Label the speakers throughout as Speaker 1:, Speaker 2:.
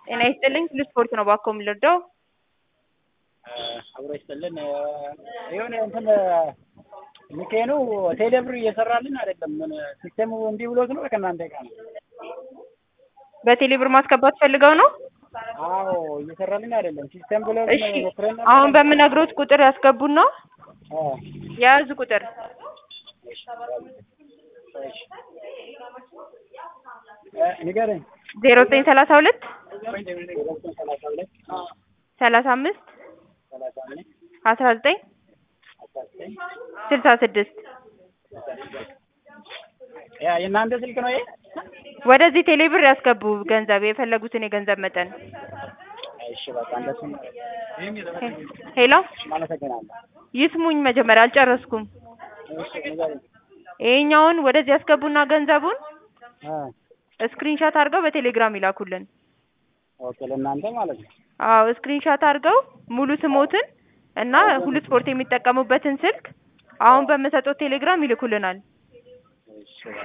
Speaker 1: ጤና ይስጥልኝ ሁሉ ስፖርት ነው እባክዎ የምንረዳው?
Speaker 2: አብሮ ይስጥልን የሆነ እንትን ሚካኤሉ ቴሌብር እየሰራልን አይደለም። ምን ሲስተሙ እንዲህ ብሎት ነው ከእናንተ ጋር ነው?
Speaker 1: በቴሌ ብር ማስገባት ፈልገው ነው?
Speaker 2: አዎ እየሰራልን አይደለም። ሲስተም ብሎ
Speaker 1: እሺ አሁን በምነግሮት ቁጥር ያስገቡና የያዙ ቁጥር
Speaker 2: ንገረኝ።
Speaker 1: ዜሮ ዘጠኝ ሰላሳ ሁለት
Speaker 2: ሰላሳ ሁለት
Speaker 1: ሰላሳ አምስት
Speaker 2: ሰላሳ አምስት
Speaker 1: አስራ ዘጠኝ
Speaker 2: አስራ ዘጠኝ
Speaker 1: ስልሳ ስድስት
Speaker 2: ያ የእናንተ ስልክ ነው ይሄ?
Speaker 1: ወደዚህ ቴሌ ብር ያስገቡ ገንዘብ የፈለጉትን የገንዘብ መጠን።
Speaker 2: እሺ በቃ እንደሱ
Speaker 1: ሄሎ
Speaker 2: አመሰግናለሁ።
Speaker 1: ይስሙኝ መጀመሪያ አልጨረስኩም።
Speaker 2: እሺ ንገረኝ።
Speaker 1: ይሄኛውን ወደዚህ ያስገቡና ገንዘቡን
Speaker 2: እ
Speaker 1: ስክሪንሻት አድርገው በቴሌግራም ይላኩልን።
Speaker 2: ኦኬ ለእናንተ ማለት ነው።
Speaker 1: አዎ ስክሪንሻት አድርገው ሙሉ ስሞትን እና ሁሉ ስፖርት የሚጠቀሙበትን ስልክ አሁን በምሰጠው ቴሌግራም ይልኩልናል።
Speaker 2: እሺ በቃ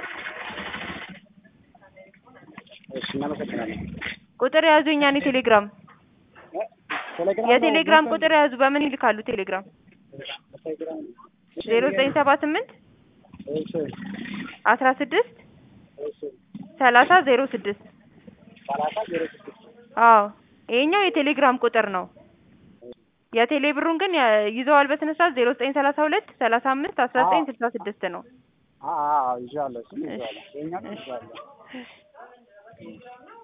Speaker 2: እሺ እናመሰግናለን።
Speaker 1: ቁጥር የያዙ የኛን የቴሌግራም
Speaker 2: ቴሌግራም
Speaker 1: የቴሌግራም ቁጥር የያዙ በምን ይልካሉ? ቴሌግራም
Speaker 2: ቴሌግራም
Speaker 1: ዜሮ ዘጠኝ ሰባ ስምንት
Speaker 2: እሺ
Speaker 1: አስራ ስድስት
Speaker 2: እሺ
Speaker 1: ሰላሳ ዜሮ ስድስት
Speaker 2: ሰላሳ ዜሮ ስድስት
Speaker 1: አዎ ይሄኛው የቴሌግራም ቁጥር ነው። የቴሌ ብሩን ግን ያ- ይዘዋል በስነ ስርዓት ዜሮ ዘጠኝ ሰላሳ ሁለት ሰላሳ አምስት አስራ ዘጠኝ ስልሳ ስድስት ነው።
Speaker 2: አዎ አዎ ይዤዋለሁ እሱን ይዤዋለሁ። ይኸኛውን ይዤዋለሁ።